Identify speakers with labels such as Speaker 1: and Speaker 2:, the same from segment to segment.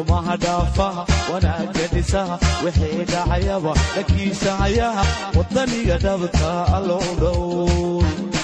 Speaker 1: xumaha dhaafaha wanaagga dhisaha wixii dhacayaba dhakiisa hayaha waddaniga dhabta allow dhow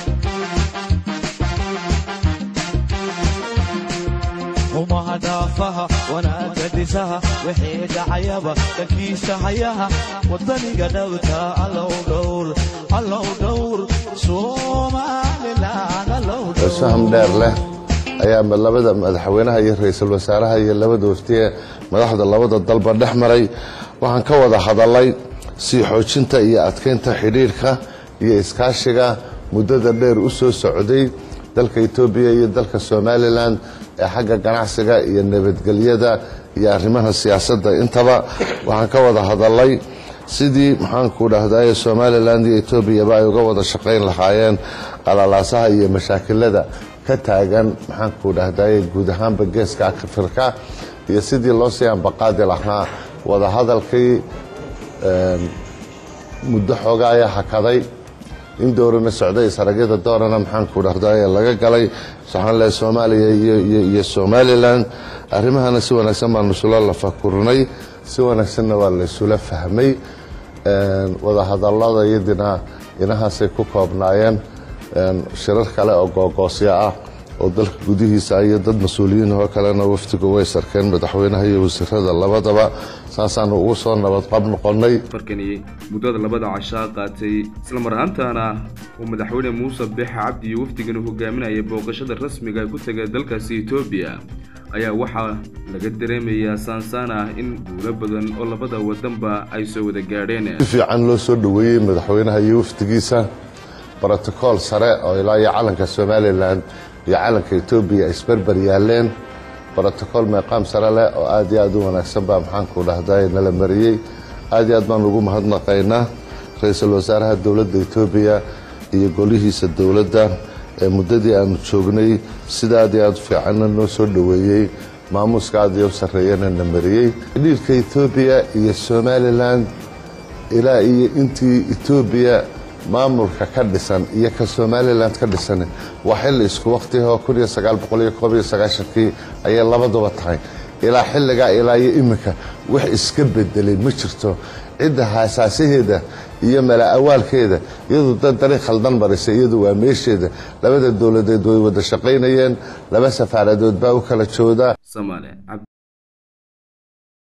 Speaker 1: xumaha dhaafaha wanaagga dhisaha wixii dhacayaba dhakiisa hayaha waddaniga dhabta allow dhowr allow dhowr somalilan allow dhowr
Speaker 2: faham dheer leh ayaa labada madaxweynaha iyo ra-iisul wasaaraha iyo labada waftiye madaxda labada dalba dhex maray waxaan ka wada hadalay sii xoojinta iyo adkeynta xidhiirka iyo iskaashiga muddada dheer u soo socday dalka etoobiya iyo dalka somalilan ee xagga ganacsiga iyo nabadgelyada iyo arrimaha siyaasadda intaba waxaan ka wada hadalay sidii maxaanku dhahdaye somalilan iyo etoobiyaba ay uga wada shaqayn lahaayeen qalalaasaha iyo mashaakilada ka taagan maxaanku dhahdaye guud ahaanba geeska afrika iyo sidii loo sii ambaqaadi lahaa wadahadalkii muddo xoogaa ayaa hakaday in doorana socday saragyada doorana maxaanku dhahdaye laga galay waxaan lehay soomaaliya iyo somalilan arrimahana si wanaagsan baanu isula lafakurnay si wanaagsanna waa la isula fahmay wadahadalada iyadina inahaasay ku koobnaayeen shirar kale oo googoosyo ah oo dalka gudihiisa iyo dad mas-uuliyiin oo kalena wafdigu way sarkeen madaxweynaha iyo wasiirada labadaba saasaanu ugu soo nabadqab noqonnay
Speaker 3: farkani muddada labada cashaa qaatay islamar ahaantaana uu madaxweyne muuse bixe cabdi iyo wafdigani hogaaminaya booqashada rasmiga ku tegay dalkaasi etoobiya ayaa waxaa laga dareemayaa saansaan ah in guulo badan oo labada wadanba ay soo wada gaadheen
Speaker 2: si fiican loo soo dhoweeyey madaxweynaha iyo wafdigiisa brotocool sare oo ilaa iyo calanka somalilan iyo calanka etoobiya isberber yaaleen brotocool meeqaam sare leh oo aad iyo aad u wanaagsan baa maxaanku dhahday nala mariyey aad iyo aad baan ugu mahadnaqaynaa ra-iisul wasaaraha dowladda etoobiya iyo golihiisa dowladda ee muddadii aanu joognay sida aad iyo aad fiicanna noo soo dhoweeyey maamuuska aad iyo u sarreeyana na mariyey xidhiirka etoobiya iyo somalilan ilaa iyo intii etoobiya maamulka ka dhisan iyo ka somalilan ka dhisan waa xilli isku waktiho kii ayay labaduba tahay ilaa xilligaa ilaa iyo iminka wax iska bedelay ma jirto cidda haasaasaheeda iyo mala awaalkeeda iyadu dad dariiq khaldan marisa iyadu waa meesheeda labada dowladeed way wada shaqaynayeen laba safaaradood baa u kala joodaa